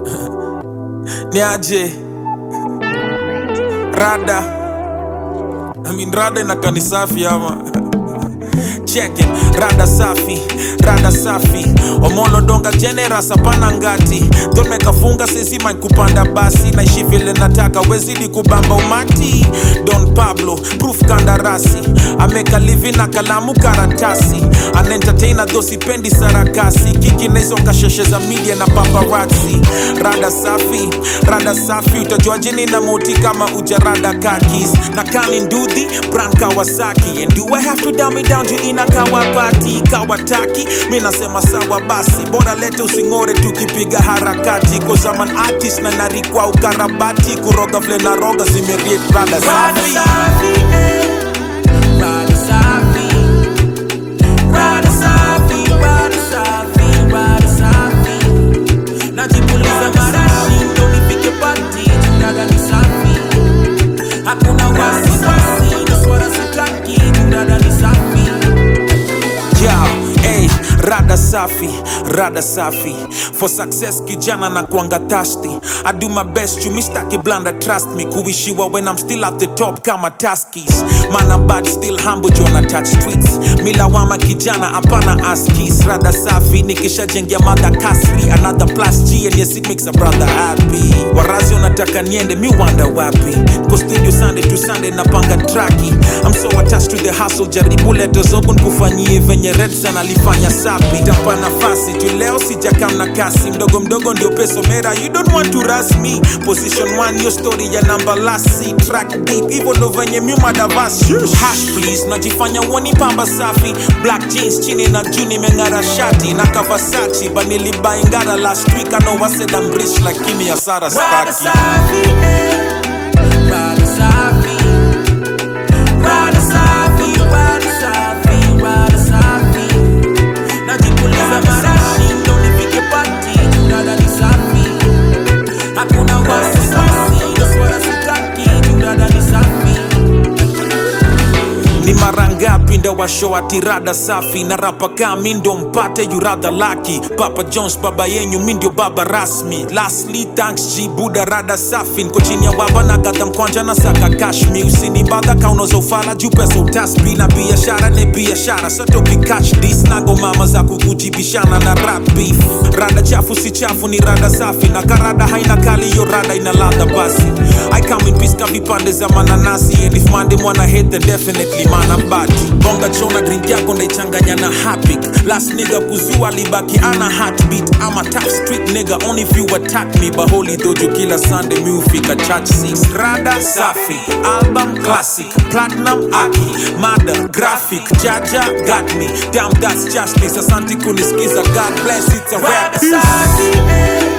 niaje rada I mean, rada inakaa safi ama check it rada safi rada safi omolo donga generous hapana ngati domekafunga sisima kupanda basi naishi vile nataka wezidi kubamba umati don pablo proof kandarasi ameka livi na kalamu karatasi anentertaina dho sipendi sarakasi kiki na hizo kasheshe za media na paparazzi rada safi rada safi utajuaje nina moti kama ujarada kakis na kani ndudhi brand kawasaki and do i have to dumb it down to ina kawapati kawataki mi nasema sawa basi bora lete using'ore tukipiga harakati cause I'm an artist na narikwa ukarabati kuroga vile na roga zimeriet rada safi Rada safi, rada safi, rada safi, rada safi. Najipuliza marashi ndo nifike pati, dada ni safi. Hakuna wasiwasi, na swala sitaki, dada ni safi. Yeah, hey, rada safi, rada safi. For success kijana na kuanga thirsty. I do my best, you mistake blanda, trust me. Kuishiwa when I'm still at the top kama taskis. Man I'm bad, still humble, Jonah touch streets. Milawama kijana, hapana askis. Rada safi, nikishajengia mada kasri. Another plus G and yes it makes a brother happy. Warazi unataka niende, mi wanda wapi. Ko studio Sunday to Sunday napanga traki. I'm so attached to the hustle, jaribu leto zobu nkufanyie venye Redsan alifanya sapi. Tampa nafasi tu leo sijakam na kasi, mdogo mdogo ndio peso mera. You don't want to rush me. Position one, your story ya number last see track deep, hivyo ndo venye miumadavasi. Hash please, najifanya uoni pamba safi. Black jeans chini na juu nimeng'ara shati na Kawasaki, but nilibuy ngara last week. I know I said I'm rich, lakini hasara Rada staki. safi, eh. Rada safi. Rada safi, rada safi, rada safi. Najipuliza marashi ndo nifike pati, dada ni safi. Hakuna wasiwasi, na swala sitaki, dada ni safi. ni mara ngapi ndo washo atirada safi na rapa kaa mi ndo mpate yuradha laki papa jones baba yenyu mi ndio baba rasmi lastly thanks g buda rada safi nko chini ya baba na gadha mkwanja na saka kashmi usinibadha kaunoza ufala juu pesa utasbi na biashara ni biashara satokikach dis nago mama za kukujibishana na rap beef rada chafu si chafu ni rada safi na karada haina kali hiyo rada ina ladha basi i come in peace ka vipande za mananasi and if mande mwana hate then definitely mana bati bonga chona drink yako ndaichanganya na hapik last nigga kuzua libaki ana heartbeat ama top street nigga only if you attack me baholi dojo kila sunday mi ufika church 6 rada safi album classic platinum aki mada graphic jaja got me damn that's justice asante kunisikiza god bless it's a rap Rada safi, eh.